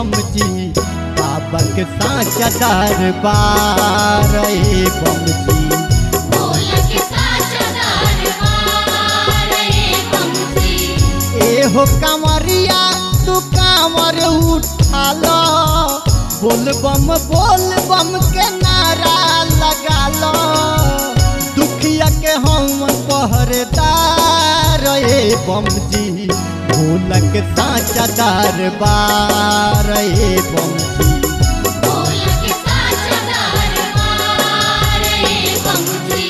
बम जी बाबा के साचा दरबार ए बम जी बोलक साचा दरबार रे बमजी ए हो कांवरिया तू कांवर उठा लो बोल बम बोल बम के नारा लगा लो दुखिया के हम पहरेदार ए बम जी भोलक साचा दरबार ए बम जी बोलक साचा दरबार रे बमजी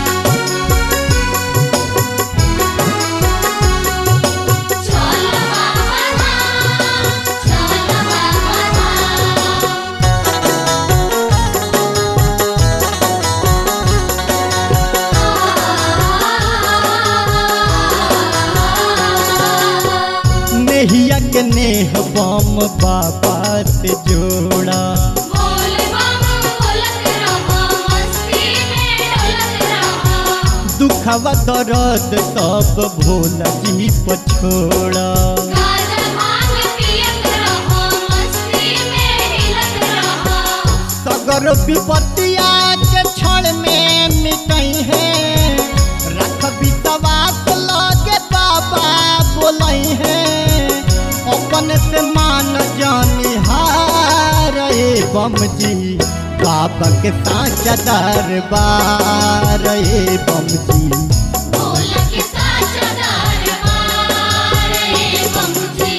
चल बाबा धाम चल बाबा धाम नेहिया के नेह बम बाबा से जोड़ा बोल बम बोलत रहो मस्ती में डोलत रहो दुखवा दर्द सब भोला जी पछोड़ा गाजा भांग पियत रहो मस्ती में हिलत रहो सगर विपत्तिया के क्षण में मिटई है रख विश्वास लगे बाबा बोलई है अपन से मान जानी हार ए बम जी बाबा के साचा दरबार ए बम जी बोलक साचा दरबार रे बमजी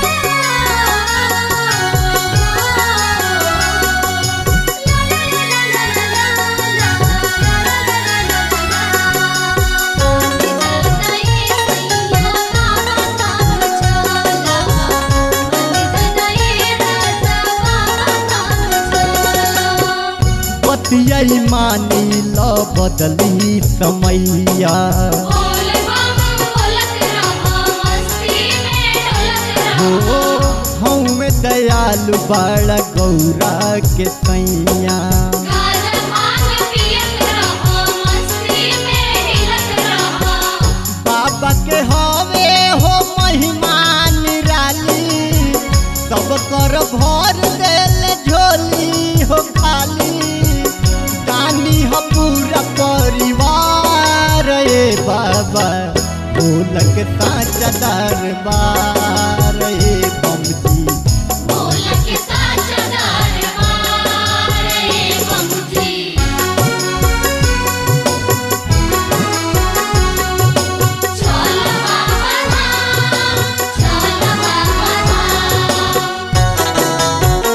बतियाई मानी ल बदली समैया बोल बम बोलत रहो मस्ती में डोलत रहो हो हमें दयालु बड़ गौरा के सैया गाजा भांग पियत रहो मस्ती में हिलत रहो बाबा के हवे हो महिमा निराली सब कर भर देल झोली हो खाली दानी हो पूरा परिवार ए बाबा बोलक साचा दरबार ए बमजी बोलक साचा दरबार रे बमजी चल बाबा धाम चल बाबा धाम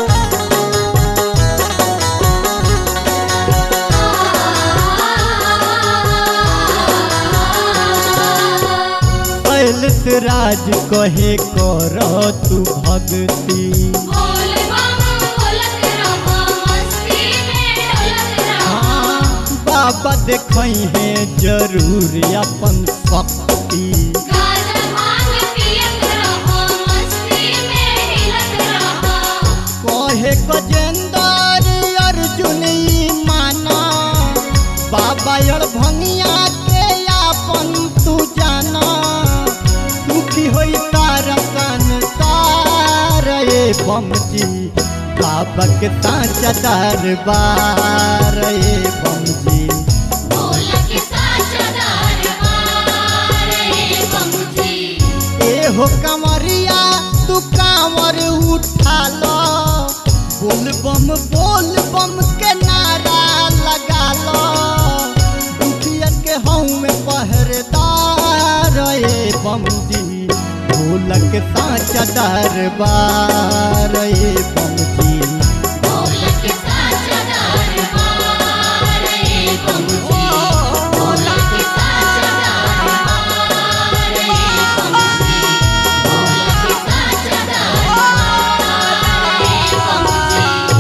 कैलस राज कहे कर तू भक्ति बोल बम बोलत रहो मस्ती में डोलत रहो हाँ, बाबा देखई है जरूर अपन शक्ति गाजा भांग पियत रहो मस्ती में हिलत रहो कहे गजेंद्र अर्जुन ई माना बाबा और भंगिया के अपन तू जाना दुखी होई तारा संसार ए बमजी बाबा के साचा दरबार ए बमजी बोलक साचा दरबार रे बमजी ए हो कमरिया तू कांवर उठा लो बोल बम बोल बम के नारा लगा लो दुखिया के हूँ पहरेदार ए बम जी ढोलक साचा दरबार ए बम जी बोलक साचा दरबार रे बमजी बोलक साचा दरबार रे बमजी बोलक साचा दरबार रे बमजी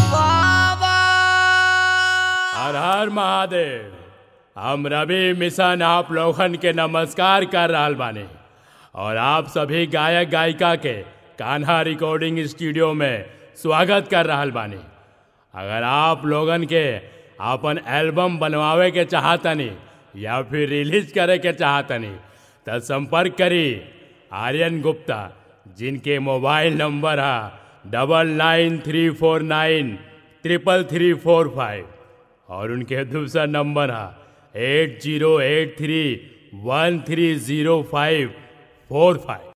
हर हर महादेव हम रवि मिशन आप लोगन के नमस्कार कर रहल बानी और आप सभी गायक गायिका के कान्हा रिकॉर्डिंग स्टूडियो में स्वागत कर रहल बानी अगर आप लोगन के अपन एल्बम बनवावे के चाहतनी या फिर रिलीज करे के चाहतनी तो संपर्क करी आर्यन गुप्ता जिनके मोबाइल नंबर है double nine three four nine triple three four five और उनके दूसरा नंबर है eight zero eight three one three zero five four five